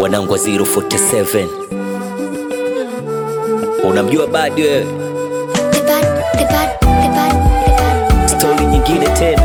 wanangu wa 047 unamjua badi wewe The bad, the bad, the bad, the bad. stori nyingine tena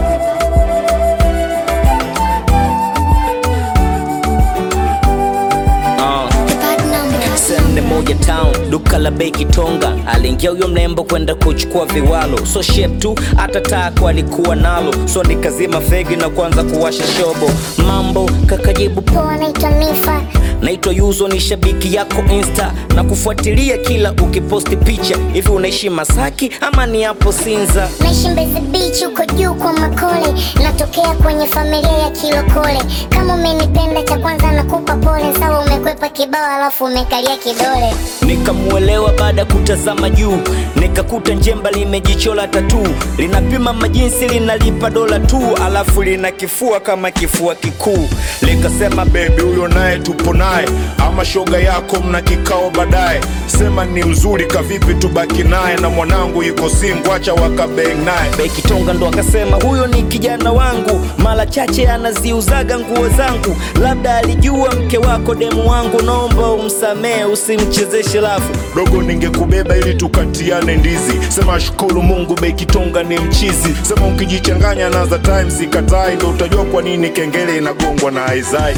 Ah. The bad number. Sende moja town duka la bei Kitonga, aliingia huyo mrembo kwenda kuchukua viwalo, so shape tu hata tako alikuwa nalo, so nikazima fegi na kuanza kuwasha shobo. Mambo kakajibu Poa, naitwa Mifa. naitwa Yuzo, ni shabiki yako Insta na kufuatilia kila ukiposti picha. Hivi unaishi Masaki ama ni hapo Sinza? Naishi Mbezi Beach huko juu kwa Makole, natokea kwenye familia ya Kilokole. Kama umenipenda cha kwanza nakupa pole, sawa umekwepa kibao alafu umekalia kidole. Nikamuelewa baada ya kutazama juu, nikakuta njemba limejichola tatu, linapima majinsi, linalipa dola tu, alafu lina kifua kama kifua kikuu. Likasema bebi, huyo naye tupo naye, ama shoga yako mna kikao baadaye. Sema ni mzuri kavipi, tubaki naye na mwanangu yuko singu, acha wakabeng naye. Beki Tonga ndo akasema huyo ni kijana wangu, mara chache anaziuzaga nguo zangu, labda alijua mke wako demu wangu, naomba umsamehe, usimchezeshe lafu. Dogo, ningekubeba ili tukatiane ndizi. Sema shukuru Mungu, Beki Tonga ni mchizi. Sema ukijichanganya na za time sikatai, ndo utajua kwa nini kengele inagongwa na aizai.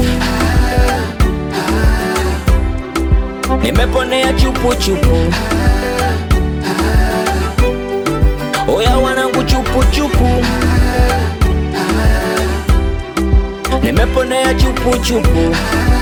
Nimeponea chupu chupu, oya wanangu chupu chupu, nimeponea chupu chupu,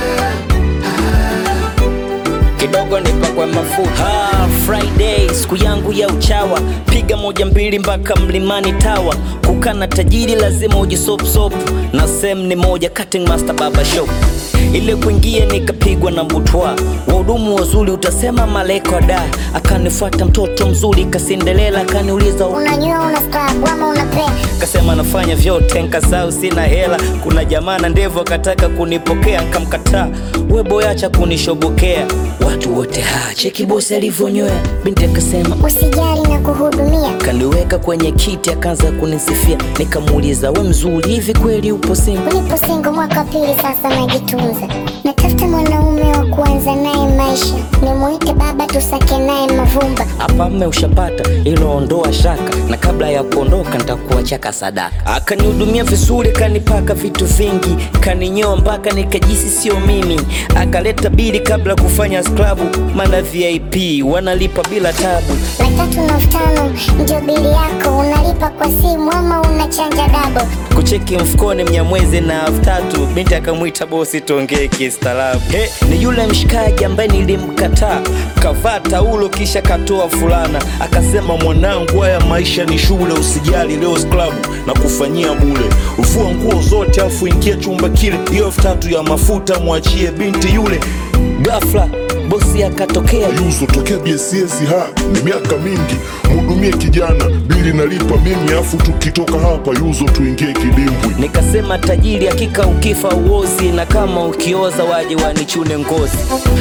kidogo nipakwe mafuta. Ah, Friday siku yangu ya uchawa, piga moja mbili mpaka mlimani tawa. Kukana tajiri lazima ujisopsop, na sem ni moja cutting master baba shop ile kuingia nikapigwa na butwa, wahudumu wazuri utasema maleko da. Akanifuata mtoto mzuri kasindelela, akaniuliza Unanyua una scrub ama una play? kasema nafanya vyote, nkasau sina hela. Kuna jamaa na ndevu akataka kunipokea, nkamkataa. We boy, acha kunishobokea. Watu wote ha cheki bosi alivyonywea. Binti akasema Usijali na kuhudumia. kaniweka kwenye kiti, akaanza kunisifia. Nikamuuliza we mzuri hivi kweli upo single? Nipo single mwaka wa pili sasa, najitunza. Natafuta mwanaume wa kuanza naye maisha, nimuite baba, tusake naye mavumba. hapa mme ushapata ilo ondoa shaka na kabla ya kuondoka nitakuachaka sadaka akanihudumia vizuri kanipaka vitu vingi kaninyoa mpaka nikajisi sio mimi akaleta bili kabla kufanya sklabu mana vip wanalipa bila tabu Laki tatu na elfu tano ndio bili yako, unalipa kwa simu ama unachanja dabo? kucheki mfukoni mnyamwezi na elfu tatu binti akamwita bosi tuongee kistaarabu he ni yule mshikaji ambaye nilimkataa kavaa taulo kisha katoa fulana akasema Mwanangu, haya maisha ni shule, usijali leo klabu na kufanyia bule. Ufua nguo zote afu ingia chumba kile, hiyo elfu tatu ya mafuta mwachie binti yule. ghafla bosi akatokea Yuzo tokea BSS ha ni miaka mingi, mhudumie kijana, bili nalipa mimi, afu tukitoka hapa Yuzo tuingie kidimbwi. nikasema tajiri hakika ukifa uozi na kama ukioza waje wanichune ngozi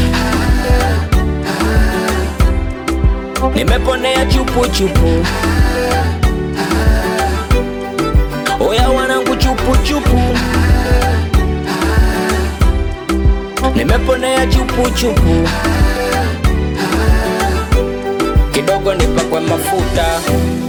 nimeponea chupu chupu oya wanangu chupu chupu nimeponea chupu chupu kidogo nipakwe mafuta